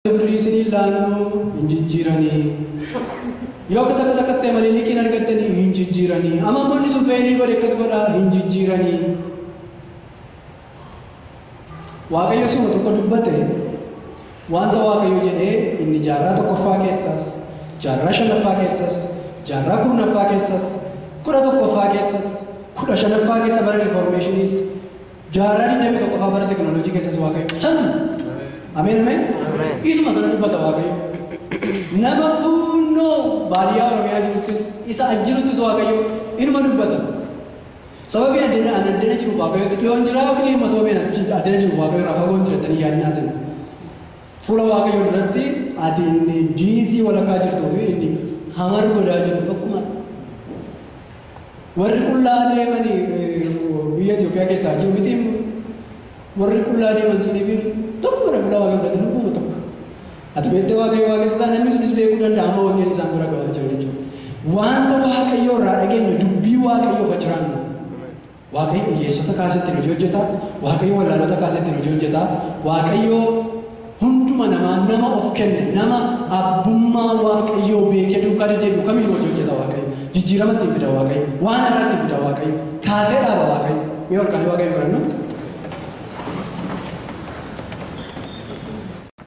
birrii isinii laannuu hin jijjiiranii. Yoo akkas akkas akkas ta'e malee liqiin argattanii hin jijjiiranii. Amma amoonni sun feenii godhe akkas godhaa hin jijjiiranii. Waaqayyo sima tokko dubbate wanta Waaqayyo jedhee inni jaarraa tokkoffaa keessas, jaarraa shanaffaa keessas, jaarraa kurnaffaa keessas, kudha tokkoffaa keessas, kudha shanaffaa keessa bara riformeeshiniis, jaarraa digdamii tokkoffaa bara teknooloojii keessas Waaqayyo sana. Ameen ameen. Isuma sana dubbata Waaqayyo. Nama fuunnoo baadiyyaa Oromiyaa jiruttis isa ajjiruttis Waaqayyo inuma dubbata. Sababiin addana addana jiru Waaqayyotti dhiyoon jira yookiin inuma sababiin addana jiru Waaqayyo irraa fagoon jiratanii yaadinaa sinu. Fuula Waaqayyo duratti ati inni diisii walakkaa jirtuu fi inni hamar godaa jiru tokkuma. Warri qullaa deemanii biyya Itoophiyaa keessaa jiru miti warri qullaa deeman suniif tokko bara fuula Waaqayyo duratti lubbuma tokko. Ati beektee Waaqayyo waaqessaa namni sunis beekuu danda'a amma wageen isaan bira gahaa jira jechuudha. Wanta Waaqayyo irraa dhageenyu dubbii Waaqayyo faciraannu. Waaqayyo hiyyeessota kaasetti hojii hojjeta. Waaqayyo wallaalota kaasetti hojii hojjeta. Waaqayyo hunduma namaa nama of kenne nama abbummaa Waaqayyoo beekee duukaa deddeebi'u kamiyyuu hojii hojjeta Waaqayyo. Jijjiiramatti fida Waaqayyo. Waan irratti fida Waaqayyo. Kaasee dhaaba Waaqayyo. Mee ol kaanii Waaqayyo barannu.